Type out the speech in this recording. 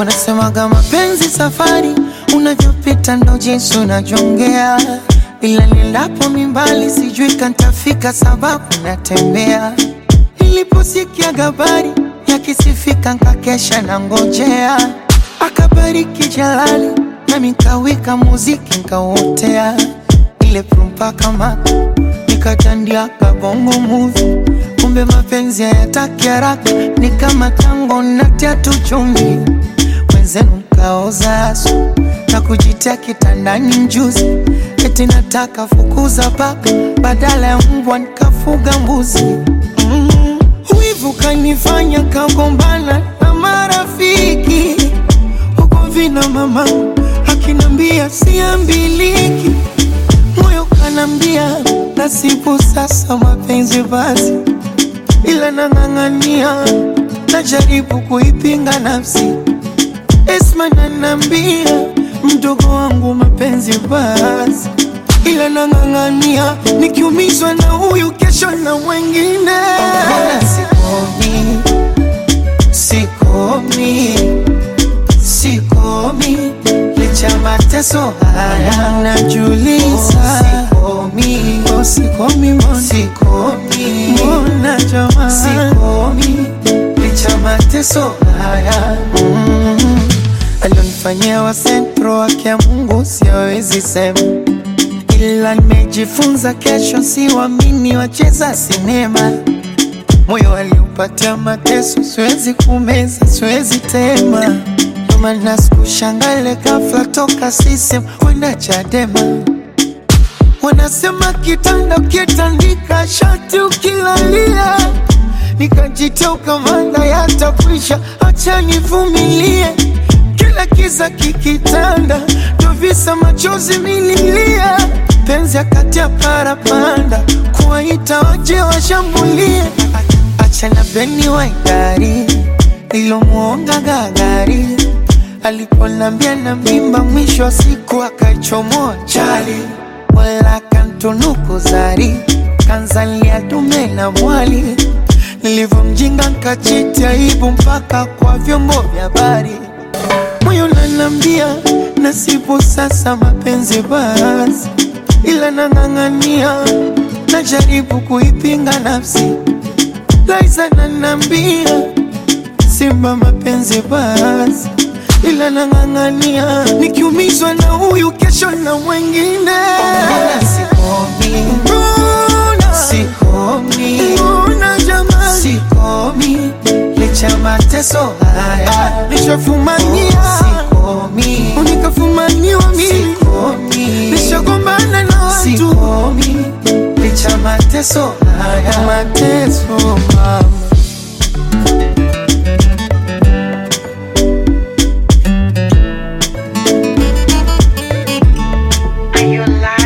Wanasemaga mapenzi safari, unavyopita ndo jinsi unajongea, ila nilapo mimbali sijui kantafika, sababu natembea. Niliposikia habari yakisifika, nkakesha na ngojea, akabariki Jalali nami nkawika muziki nkauotea, ile prumpa kama nikatandia kabongo movie kumbe mapenzi hayataki haraka, ni kama tango natia tu chumvi, wenzenu mkaoza asu na kujitia kitandani mjuzi, eti nataka fukuza paka badala ya mbwa nikafuga mbuzi. Mm. Wivu kanifanya kagombana na marafiki huko vina mama akinambia siambiliki, moyo kanambia nasibu sasa mapenzi basi ila nang'ang'ania, najaribu kuipinga nafsi. Esma nanambia mdogo wangu mapenzi basi, ila nang'ang'ania, nikiumizwa na huyu kesho na mwengine. Sikomi, sikomi, sikomi, licha mateso haya najuliza. Sikomi, oh, sikomi, mbona sikomi, mbona jamaa, sikomi, licha mateso haya mm. Alionifanyia wa sentro wake ya Mungu siwezi sema, ila nimejifunza kesho siwamini wacheza sinema moyo aliupatia mateso, siwezi kumeza, siwezi tema. Ndo maana sikushangale ghafla toka sisem kwenda Chadema. Wanasema kitanda ukitandika shati ukilalia, nikajitia ukamanda yatakwisha, acha nivumilie. Kila kiza kikitanda, ndo visa machozi mililia, penzi akati ya parapanda, kuwaita waje washambulie Achana beni wa idari ilomwonga gagari aliponambia na mimba, mwisho wa siku akaichomoa chali, wala kantunuku zari kanzalia dume na mwali. Nilivyomjinga nkachiti aibu mpaka kwa vyombo vya habari, moyo nanambia nasibu sasa mapenzi basi, ila nang'ang'ania, najaribu kuipinga nafsi Liza nanambia simba mapenzi basi, ila nang'ang'ania, nikiumizwa na huyu kesho na mwengine. Sikomi, mbona sikomi, mbona jamani, sikomi licha mateso haya nishafumania, sikomi unikafumaniwa mimi, sikomi nishagombana na watu, sikomi licha mateso haya mateso mama Are you alive?